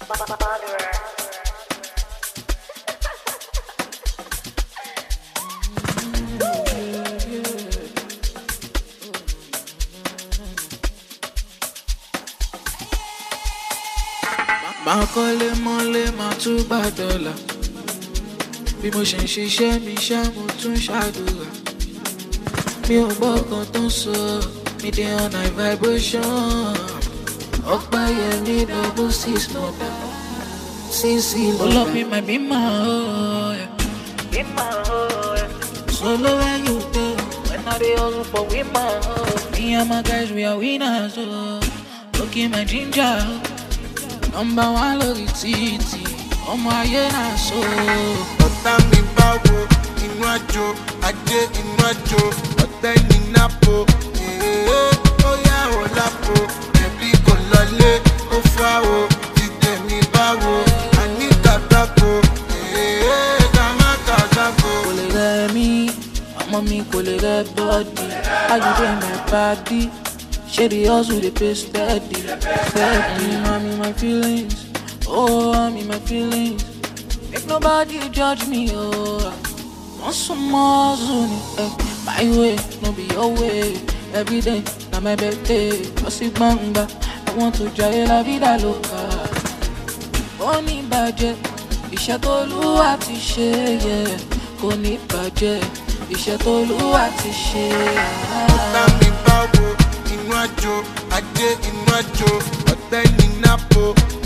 máa kọ́lé mọ́lé máa tún gbà dọ́là bí mo ṣe ń ṣiṣẹ́ mi ṣá mo tún ṣàdúrà mi ò gbọ́ kan tó ń sọ mi dey on high vibration ọ̀pá yẹn ní double six mọ̀dà sísì lọ́dà. olómi mà bí mà ó yẹ. bí mà ó yẹ. solo when you dey when i dey hustle for we mà ó. me and my guys we are winners o. looking my ginger o. nọmba one lórí títì ọmọ ayé náà so. ọ̀tá mi bá wo inú àjò ajé inú àjò ọ̀tẹ́ ní nápò èèyàn ó yá ò lápò ẹ̀bí kò lọlé ó fà o ìdè mi bá wo àní kàtàkó èèyàn ká má kàtàkó. kò lè rẹ mí ọmọ mi kò lè rẹ bọ́ọ̀dì ayọ̀dẹ̀ my body ṣé the hustle dey pay steady steady i'm in my feelings oh i'm in my feelings make nobody judge me oh wọ́n sún mọ́ hustle ni eh, my way no be your way everyday na my birthday lọ sí gbangba i want to jayé la vida loca ó ní bàjẹ́ iṣẹ́ tó lúwa ti ṣe yẹ kò ní bàjẹ́ iṣẹ́ tó lúwa ti ṣe. ọ̀tá mi bá wo inú àjò ajé inú àjò ọ̀tẹ́ ní nápò